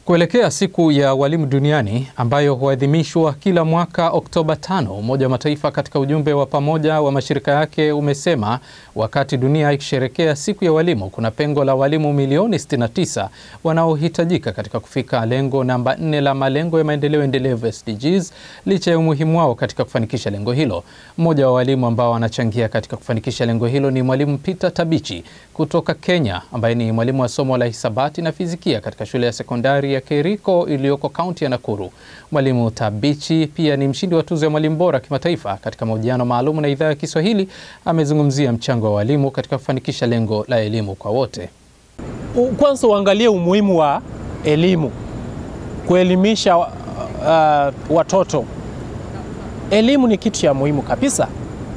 Kuelekea siku ya walimu duniani ambayo huadhimishwa kila mwaka Oktoba 5, Umoja wa Mataifa katika ujumbe wa pamoja wa mashirika yake umesema wakati dunia ikisherekea siku ya walimu, kuna pengo la walimu milioni 69 wanaohitajika katika kufika lengo namba 4 la malengo ya maendeleo endelevu SDGs, licha ya umuhimu wao katika kufanikisha lengo hilo. Mmoja wa walimu ambao wanachangia katika kufanikisha lengo hilo ni Mwalimu Peter Tabichi kutoka Kenya, ambaye ni mwalimu wa somo la hisabati na fizikia katika shule ya sekondari ya Keriko iliyoko kaunti ya Nakuru. Mwalimu Tabichi pia ni mshindi wa tuzo ya mwalimu bora kimataifa. Katika mahojiano maalum na idhaa ya Kiswahili, amezungumzia mchango wa walimu katika kufanikisha lengo la elimu kwa wote. Kwanza uangalie umuhimu wa elimu, kuelimisha uh, watoto. Elimu ni kitu cha muhimu kabisa,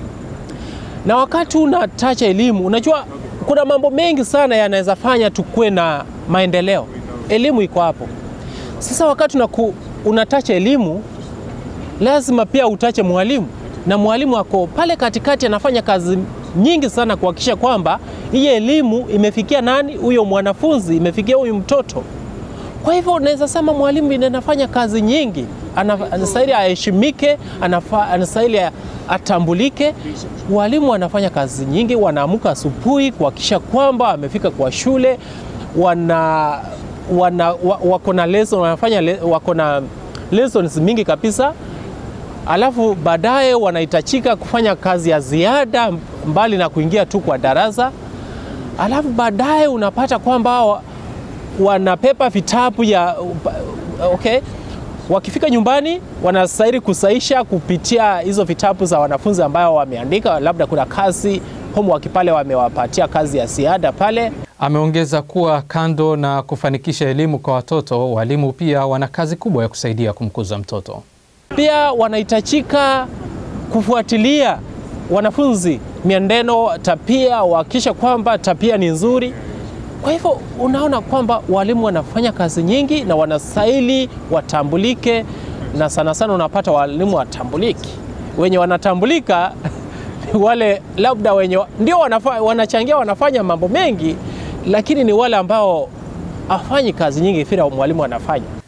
na wakati unatacha elimu, unajua kuna mambo mengi sana yanaweza fanya tukuwe na maendeleo. Elimu iko hapo. Sasa wakati unaku, unatacha elimu, lazima pia utache mwalimu, na mwalimu ako pale katikati, anafanya kazi nyingi sana kuhakikisha kwamba hii elimu imefikia nani, huyo mwanafunzi, imefikia huyu mtoto. Kwa hivyo unaweza sema mwalimu anafanya kazi nyingi, anastahili aheshimike, anastahili atambulike. Walimu wanafanya kazi nyingi, wanaamka asubuhi kuhakikisha kwamba amefika kwa shule, wana wana wako na lesson, wanafanya wako na lessons mingi kabisa, alafu baadaye wanahitajika kufanya kazi ya ziada mbali na kuingia tu kwa darasa, alafu baadaye unapata kwamba wanapepa vitabu ya okay. Wakifika nyumbani wanastahili kusaisha kupitia hizo vitabu za wanafunzi ambao wameandika, labda kuna kazi homework pale wamewapatia kazi ya ziada pale. Ameongeza kuwa kando na kufanikisha elimu kwa watoto, walimu pia wana kazi kubwa ya kusaidia kumkuza mtoto. Pia wanahitajika kufuatilia wanafunzi mienendo, tabia, wahakikisha kwamba tabia ni nzuri. Kwa hivyo unaona kwamba walimu wanafanya kazi nyingi na wanastahili watambulike, na sana sana unapata walimu watambuliki. Wenye wanatambulika wale labda wenye ndio wanafa, wanachangia wanafanya mambo mengi, lakini ni wale ambao hafanyi kazi nyingi vile mwalimu anafanya.